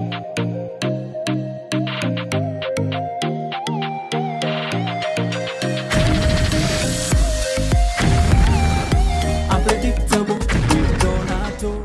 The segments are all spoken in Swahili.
Unpredictable with Donato.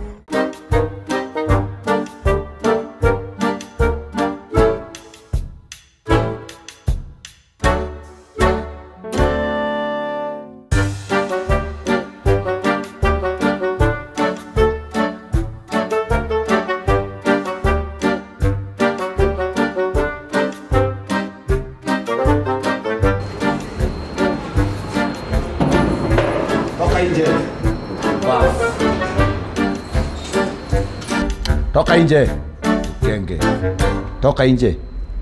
Toka nje. Toka nje. Genge. Toka nje.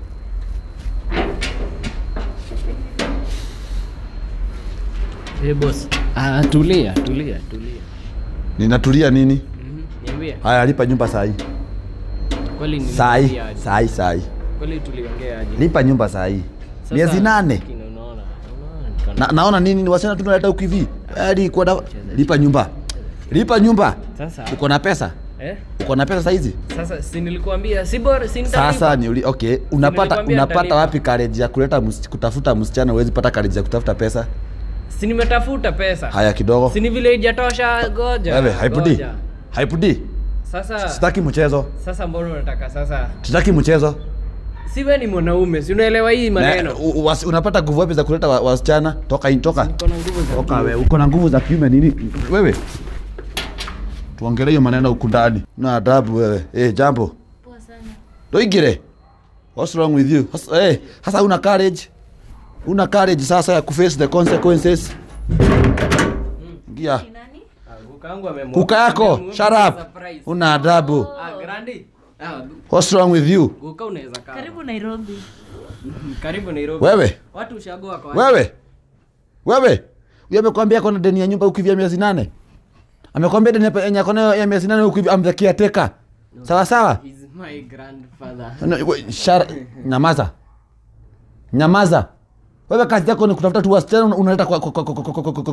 Hey boss. Ah, tulia, tulia, tulia. Ninatulia nini? Mhm. Niambie. Haya, lipa nyumba saa hii. Kweli ni Saa hii. Saa hii, saa hii. Kweli tuliongea aje? Lipa nyumba saa hii. Sasa, Miezi nane. lakini Unaona. Unaona ni kana- Na, naona nini ni wasichana tunaleta huku hivi. Hadi kwa da... lipa nyumba. Lipa nyumba. Sasa. Uko na pesa? Eh? Uko na pesa saa hizi? Sasa si nilikuambia si bora si nitalipa. Sasa ni uli, okay, unapata nilikwambia unapata nitalipa. wapi courage ya kuleta mus, kutafuta msichana uwezi pata courage ya kutafuta pesa? Si nimetafuta pesa. Haya kidogo. Si ni vile haijatosha goja. Wewe, haipudi. goja. Haipudi. Sasa Sitaki mchezo. sasa mbona unataka sasa? Sitaki mchezo. Si wewe ni mwanaume, si unaelewa hii Na, maneno? u- wasi- unapata nguvu wapi za kuleta wa- wasichana? Toka in, toka. Niko na nguvu za Toka kiume. wewe, uko na nguvu za kiume nini? Wewe. Tuongelee hiyo maneno huku ndani. Na adabu wewe. Eh, jambo. Poa sana. Doigire. What's wrong with you? Hasa, eh, hasa una courage. Una courage sasa ya kuface the consequences. Ngia. Ni nani? Ah, Kuka yangu amemwa- Kuka yako, amemwa- shut up. surprise. Una adabu. Ah, Grandi. Ah, What's wrong with you? Kuka unaweza kaa. Karibu Nairobi. Karibu Nairobi. Wewe. Watu ushago wako wapi? Wewe. Wewe. Huyo amekwambia kona deni ya nyumba ukivia miezi nane. Amekwambia deni ya- yenye kona ya miezi nane ukivia I'm the caretaker. Sawa sawa? He's my grandfather. No, we- shara- Nyamaza. Nyamaza. Wewe kazi yako ni kutafuta tu wasichana una- unaleta kwa kwa kwa kwa kwa kwa kwa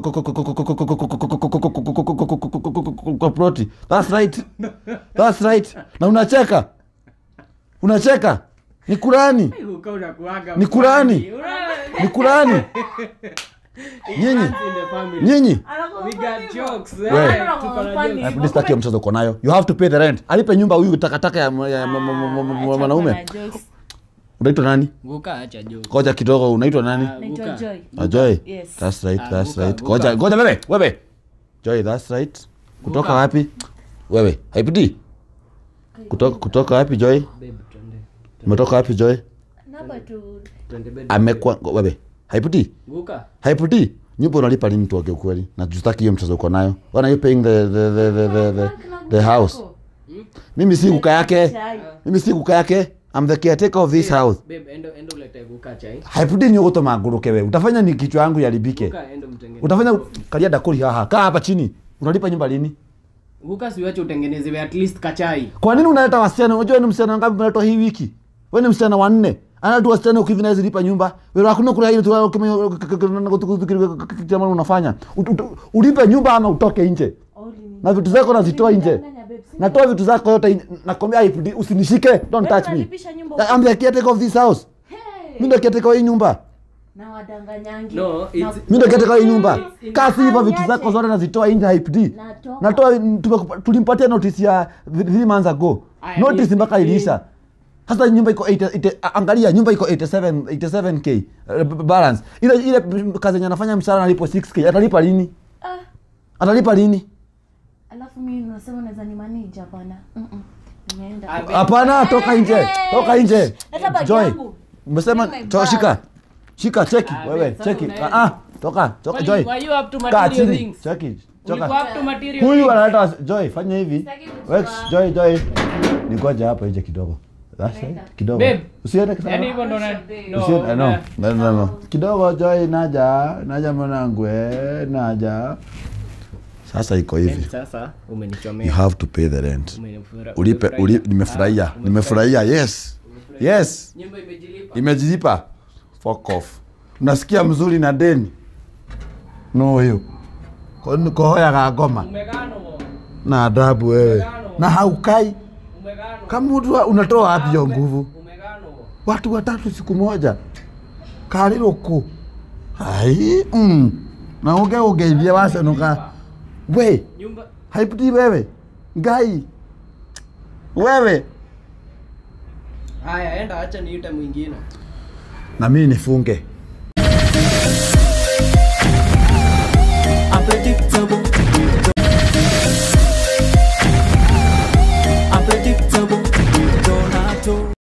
kwa kwa ploti. That's right. That's right. Na unacheka. Unacheka. Ni Kurani. Kuka unakuaga. Ni Kurani. Ni Kurani. Nyinyi. In the family. Nyinyi. We got jokes. Wewe. eh, tuko na jokes. Hebu sitaki hiyo mchezo uko nayo. You have to pay the rent. Alipe nyumba huyu takataka ya ya- ya- mwanaume. Unaitwa nani? Kuka acha jokes. Koja kidogo unaitwa nani? Ah, Naitwa Kuka. Joy. Ah, Joy. Yes. That's right, Ah, that's Guka, right. Guka. Ngoja, ngoja wewe, wewe. Joy, that's right. Kutoka Guka. wapi? Wewe, haipiti? Kutoka kutoka wapi Joy? Babe, twende. Umetoka wapi Joy? Namba tu. Twende bed. Amekuwa ngo- wewe. Haipiti? Kuka. Haipiti? Nyumba unalipa lini tuage ukweli? Na justaki hiyo mchezo uko nayo. When are you paying the the the the the, the, the house? Mimi si kuka yake. Chai. Mimi si kuka yake. I'm the caretaker of this house. Babe, endo endo ulete kuka chai. Haipiti ni ugoto maguruke wewe. Utafanya ni kichwa yangu yaribike. Kuka endo mtengeneze. Utafanya kalia dakuri haha. Kaa hapa chini. Unalipa nyumba lini? Kuka siwache utengenezewe at least kachai. Kwa nini unaleta wasichana? Unajua ni msichana ngapi umeletwa hii wiki? Wewe ni msichana wa nne. Ana tu wasichana ukivi naweza lipa nyumba. Wewe hakuna kula ile tu kama unafanya. Ut- ut- Ulipe nyumba ama utoke nje. Na vitu zako nazitoa nje. Natoa vitu zako yote nje. Nakwambia IPD usinishike. Don't touch me. unalipisha nyumba I'm the caretaker of this house. Mimi ndo caretaker wa hii nyumba. Na wadanganyangi. No, it's- Mimi ndo caretaker wa hii nyumba. It's- Kasi hivyo vitu Niache. zako zote nazitoa nje IPD. Natoka. Natoa tumeku- tulimpatia notice ya 3 months ago. Aya, Notice ni- mpaka iliisha. Sasa nyumba iko 80 ite- angalia nyumba iko 87 87k uh, b- balance. Ile ile kazi yenye anafanya mshahara analipo 6k. Atalipa lini? Ah, Atalipa lini? alafu mimi unasema unaweza ni manage hapana. Mm-mm. Nimeenda. Ah, Hapana, toka nje. Toka nje. Leta bagi Joy. yangu. Umesema Bring my to bag. shika. Shika cheki Ah, wewe, babe, sasa cheki. unaenda. Ah, ah, toka, toka Why- Joy. why you up to Kaa material chini. things? Cheki. Ulikuwa Toka. up to material Huyu things. analeta wasi- Joy, fanya hivi. Sitaki Wex, kuchukua. Joy, Joy. Ningoja hapa nje kidogo. That's right. Kidogo. Babe. Usiende sana. Yaani hivyo ndo na- no, Usiende, no. na- No, no, no. Kidogo Joy, naja, naja mwanangu, eh, naja. Sasa iko hivi. Sasa You umenichomea. have to pay the rent. Umenifura- Ulipe, umefurahia. uli, nimefurahia. Ah, Nimefurahia. Yes. Yes. Nyumba imejilipa. Imejilipa. Fuck off. Unasikia mzuri na deni. No hiyo. Kohoyaga ngoma Umegano. na adabu wewe. Na haukai. Umegano. kamutu unatoa wapi hiyo nguvu Umegano. watu watatu siku moja kariroku ai mm. na uge ugeithia wacenuka we Nyumba haipti wewe ngai wewe haya enda acha niite mwingine. na mimi nifunge